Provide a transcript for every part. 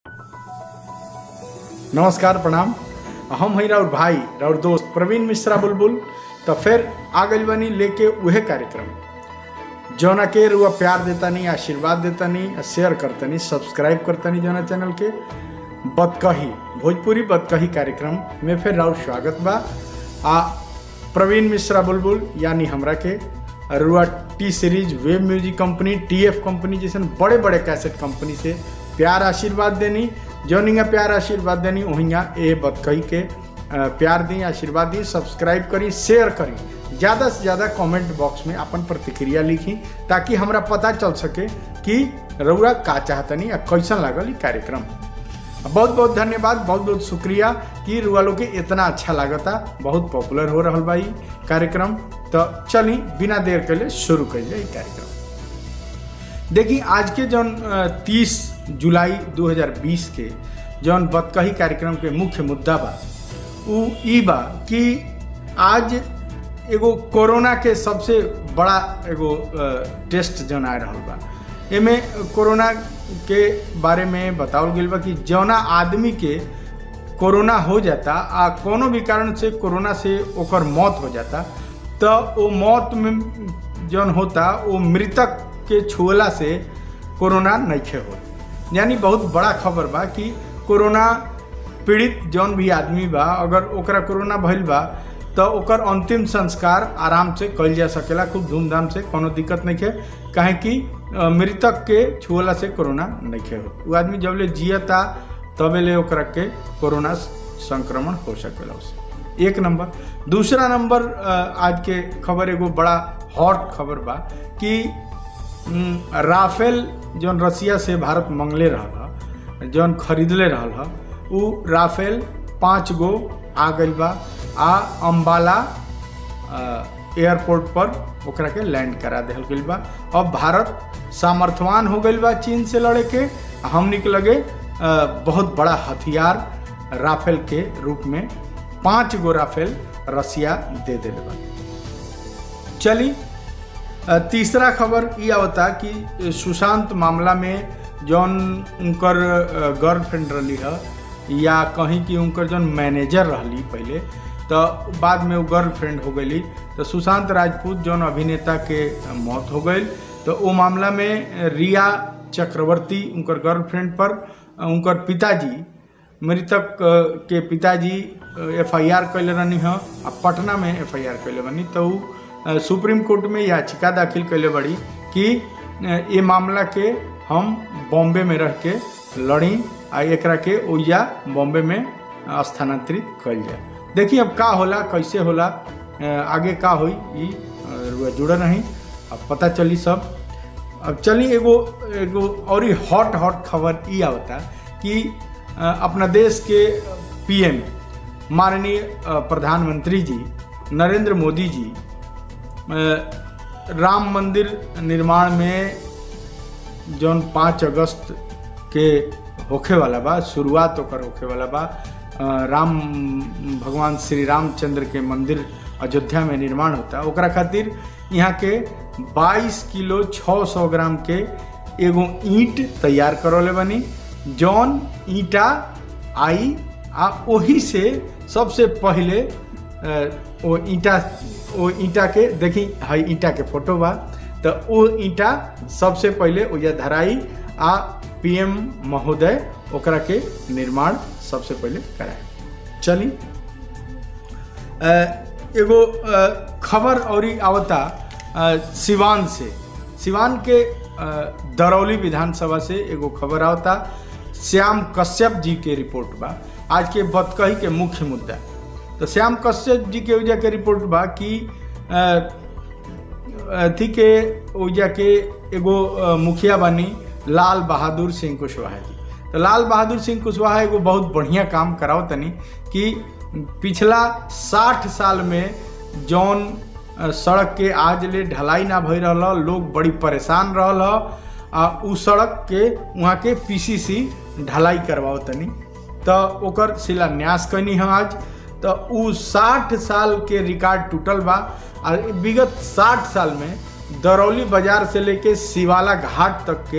नमस्कार प्रणाम हम हई राउर भाई राउर दोस्त प्रवीण मिश्रा बुलबुल तो फिर आ गई बनी लेके उहे कार्यक्रम जौना के रुआ प्यार देतानी आशीर्वाद देतानी शेयर करतनी सब्सक्राइब करतनी जौना चैनल के बतकही भोजपुरी बतकही कार्यक्रम में फिर राउर स्वागत बा आ प्रवीण मिश्रा बुलबुल यानी हमरा के रुआ T series web music company T F company जैसन बड़े बड़े कैसेट कंपनी से प्यार आशीर्वाद देनी जौनिंगा प्यार आशीर्वाद देनी वहिंगा ए बतकही के अ, प्यार दी आशीर्वाद दी सब्सक्राइब करी शेयर करी ज़्यादा से ज़्यादा कमेंट बॉक्स में अपन प्रतिक्रिया लिखी ताकि हमरा पता चल सके कि रउरा का चाहतनी आ कैसन लागल ई कार्यक्रम बहुत बहुत धन्यवाद बहुत बहुत शुक्रिया कि रुआ लोग के इतना अच्छा लागता बहुत पॉपुलर हो रहा बा ई कार्यक्रम तो चली बिना देर के लिए शुरू कर जाए ई कार्यक्रम देखी आज के जौन तीस जुलाई 2020 के जौन बतकही कार्यक्रम के मुख्य मुद्दा बा उ ई बा कि आज एगो कोरोना के सबसे बड़ा एगो अ, टेस्ट जौन आ रहल बा एमे कोरोना के बारे में बतावल गेल बा कि जौना आदमी के कोरोना हो जाता आ कोनो भी कारण से कोरोना से ओकर मौत हो जाता तो वो मौत में जौन होता वो मृतक के छुअला से कोरोना नइखे हो यानी बहुत बड़ा खबर बा कि कोरोना पीड़ित जौन भी आदमी बा अगर ओकरा कोरोना भइल बा तो ओकर अंतिम संस्कार आराम से कइल जा सकेला खूब धूमधाम से कोनो दिक्कत नहीं है काहे कि अ, मृतक के छुअला से कोरोना नहीं हो वो आदमी जब ले जियता तबे ले ओकरा के कोरोना संक्रमण हो सकेला उसे एक नंबर दूसरा नंबर अ, आज के खबर एगो बड़ा हॉट खबर बा कि हम्म, राफेल जौन रसिया से भारत मंगले रहल ह जौन खरीदले रहल ह उ राफेल पाँच गो आ गइल बा आ अम्बाला अ, एयरपोर्ट पर ओकरा के लैंड करा देहल गइल बा अब भारत सामर्थ्यवान हो गइल बा चीन से लड़े के आ हमनी के लगे अ, बहुत बड़ा हथियार राफेल के रूप में पाँच गो राफेल रसिया दे दिले बा चली अ, तीसरा खबर ये आवता कि सुशांत मामला में जौन उनकर गर्लफ्रेंड रही है या कहीं कि उनकर जौन मैनेजर रहली पहले तो बाद में वो गर्लफ्रेंड हो गई तो सुशांत राजपूत जौन अभिनेता के मौत हो गई तो वो मामला में रिया चक्रवर्ती उनकर गर्लफ्रेंड पर उनकर पिताजी मृतक अ, के पिताजी एफ आई आर कैले रहनी है आ पटना में एफ आई आर कैले बनी तो उ, अ, सुप्रीम कोर्ट में याचिका दाखिल कैले बड़ी कि अ, ये मामला के हम बॉम्बे में रह के लड़ी आ एकरा के ओइजा बॉम्बे में स्थानांतरित कल जाए देखिए अब का होला कैसे होला अ, आगे का होई ई अ, रुआ जुड़ल रही अब पता चली सब अब चली एगो एगो और ही हॉट हॉट खबर ई आवता कि अ, अपना देश के पीएम माननीय अ, प्रधानमंत्री जी नरेंद्र मोदी जी अ, राम मंदिर निर्माण में जौन पाँच अगस्त के होखे वाला बा शुरुआत ओकर होखे वाला बा अ, राम भगवान श्री रामचंद्र के मंदिर अयोध्या में निर्माण होता ओकरा खातिर यहाँ के 22 किलो 600 ग्राम के एगो ईंट तैयार करौले बनी जौन ईंटा आई आ ओही से सबसे पहले अ, ओ ईंटा ओ ईंटा के देखी हई ईंटा के फोटो बा तो ओ ईंटा सबसे पहले ओजा धराई आ पीएम महोदय ओकरा के निर्माण सबसे पहले कराए चली अ, एगो अ, खबर और आवता अ, सिवान से सिवान के अ, दरौली विधानसभा से एगो खबर आवता श्याम कश्यप जी के रिपोर्ट बा आज के बतकही के मुख्य मुद्दा तो श्याम कश्यप जी के वजह के रिपोर्ट बा कि अ, अथी के ओइजा के एगो अ, मुखिया बानी लाल बहादुर सिंह कुशवाहा जी तो लाल बहादुर सिंह कुशवाहा एगो बहुत बढ़िया काम कराओ तनी कि पिछला साठ साल में जौन अ, सड़क के आज ले ढलाई ना भई रहल ह, लोग बड़ी परेशान रहल ह, आ उ सड़क के वहाँ के पीसीसी ढलाई करवाओ तनी तो ओकर शिलान्यास कैनी है आज तो उ साठ साल के रिकॉर्ड टूटल बा आ विगत साठ साल में दरौली बाजार से लेके शिवाला घाट तक के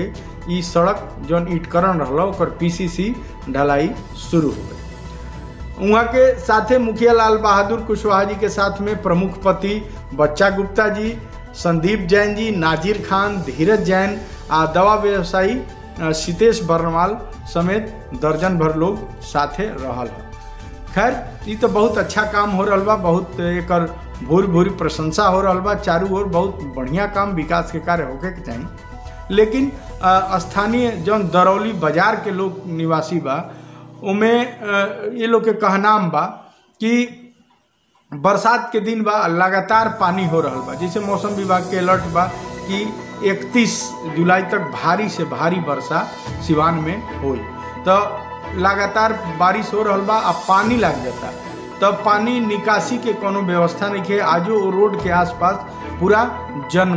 ई सड़क जौन ईटकरण रहल ओकर पीसीसी ढलाई शुरू हो गई वहाँ के साथे मुखिया लाल बहादुर कुशवाहा जी के साथ में प्रमुख पति बच्चा गुप्ता जी संदीप जैन जी नाजिर खान धीरज जैन आ दवा व्यवसायी सीतेश बर्नवाल समेत दर्जन भर लोग साथे रहल है खैर ये तो बहुत अच्छा काम हो रहा बा बहुत एकर भूरी भूरी प्रशंसा हो रहा बा चारू ओर बहुत बढ़िया काम विकास के कार्य होके के चाहिए लेकिन स्थानीय जौन दरौली बाजार के लोग निवासी बा उमें ये लोग के कहनाम बा कि बरसात के दिन बा लगातार पानी हो रहा बा जैसे मौसम विभाग के अलर्ट बा कि 31 जुलाई तक भारी से भारी वर्षा सिवान में होई तो लगातार बारिश हो रहा बा आ पानी लग जाता तब पानी निकासी के कोनो व्यवस्था नहीं है आजो रोड के आसपास पूरा जन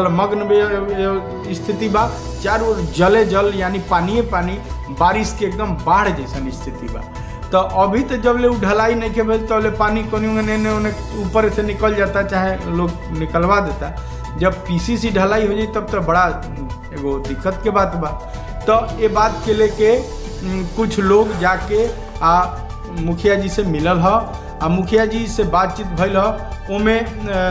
जलमग्न स्थिति बा चारों ओर जले जल यानी पानिए पानी बारिश के एकदम बाढ़ जैसन स्थिति बा तो अभी तो जब ले ढलाई नहीं के भेज तो पानी कोनी ने ऊपर से निकल जाता चाहे लोग निकलवा देता जब पीसीसी ढलाई हो जाए तब तो बड़ा एगो दिक्कत के बात बा तो ये बात के लेके कुछ लोग जाके आ मुखिया जी से मिलल ह आ मुखिया जी से बातचीत भइल ह ओमे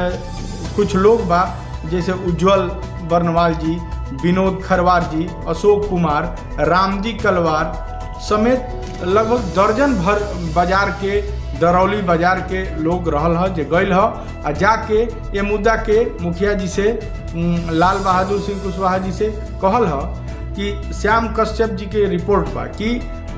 कुछ लोग बा जैसे उज्जवल बर्नवाल जी विनोद खरवार जी अशोक कुमार रामजी कलवार समेत लगभग दर्जन भर बाजार के दरौली बाजार के लोग रहल ह जे गइल ह आ जाके ये मुद्दा के मुखिया जी से लाल बहादुर सिंह कुशवाहा जी से कहल ह कि श्याम कश्यप जी के रिपोर्ट बा कि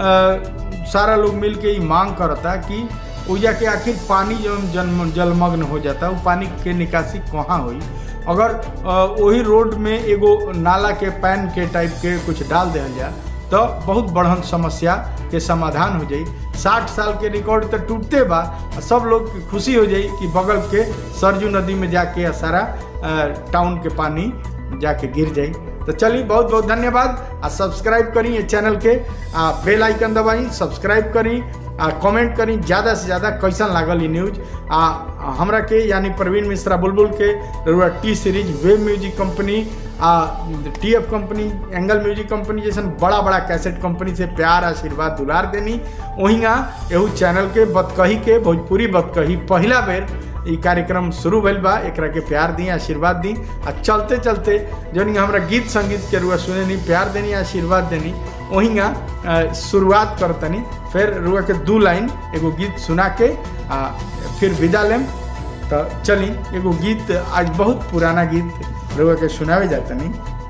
आ, सारा लोग मिल के ही मांग करता कि ओजा के आखिर पानी जो जन्म जलमग्न हो जाता वो पानी के निकासी कहाँ हुई अगर वही रोड में एगो नाला के पैन के टाइप के कुछ डाल दिया जाए तो बहुत बढ़न समस्या के समाधान हो जाई साठ साल के रिकॉर्ड तो टूटते बा सब लोग खुशी हो जाई कि बगल के सरजू नदी में जाके सारा टाउन के पानी जाके गिर जाई तो चलिए बहुत बहुत धन्यवाद आ सब्सक्राइब करी ये चैनल के आ बेल आइकन दबाई सब्सक्राइब करी आ कमेंट करी ज़्यादा से ज़्यादा कैसन लागल ये न्यूज आ हमरा के यानी प्रवीण मिश्रा बुलबुल के रउआ T series web music company आ T F company angle music company जैसन बड़ा बड़ा कैसेट कंपनी से प्यार आशीर्वाद दुलार देनी वहींगा एहू चैनल के बतकही के भोजपुरी बतकही पहला बेर ई कार्यक्रम शुरू भइल बा एकरा के प्यार दी आशीर्वाद दी आ चलते चलते जौन हमरा गीत संगीत के रुआ सुने नी प्यार देनी आशीर्वाद देनी वहींगा शुरुआत करतनी फिर रुआ के दू लाइन एगो गीत सुना के आ फिर विदा लेम तो चली एगो गीत आज बहुत पुराना गीत रुआ के सुनावे जातनी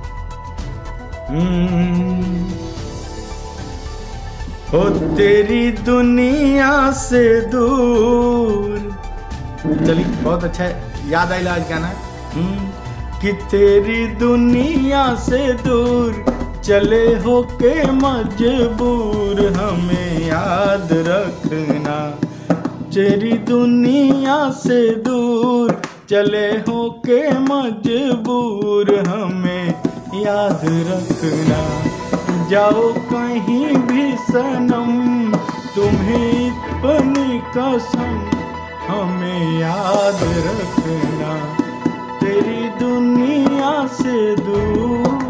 हो तेरी दुनिया से दूर चली बहुत अच्छा है याद आइला आज गाना कि तेरी दुनिया से दूर चले हो के मजबूर हमें याद रखना तेरी दुनिया से दूर चले हो के मजबूर हमें याद रखना जाओ कहीं भी सनम तुम्हें अपनी कसम हमें याद रखना तेरी दुनिया से दूर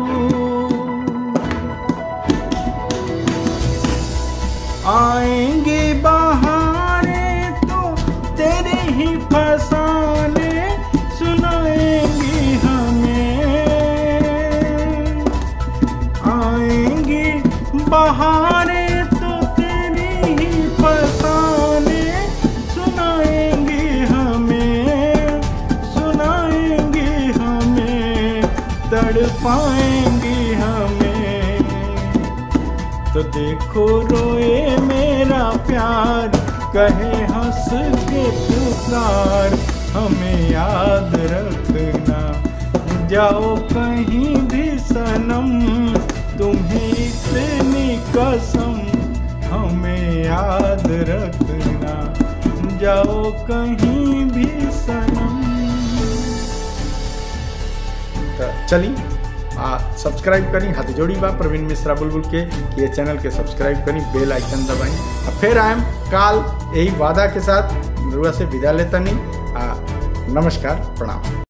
आएंगे बहारे तो तेरे ही फसाने सुनाएंगी हमें आएंगी बहारे तो तेरी ही फसाने सुनाएंगी हमें सुनाएंगी हमें तड़पाएंगी हमें तो देखो रोए मेरा प्यार कहे हंस के पुकार हमें याद रखना जाओ कहीं भी सनम तुम्हें इतनी कसम हमें याद रखना जाओ कहीं भी सनम तो चली आ सब्सक्राइब करी हाथ जोड़ी बा प्रवीण मिश्रा बुलबुल के ये चैनल के सब्सक्राइब करी बेल आइकन दबाई आ फिर आयम काल यही वादा के साथ रुआ से विदा लेतनी आ नमस्कार प्रणाम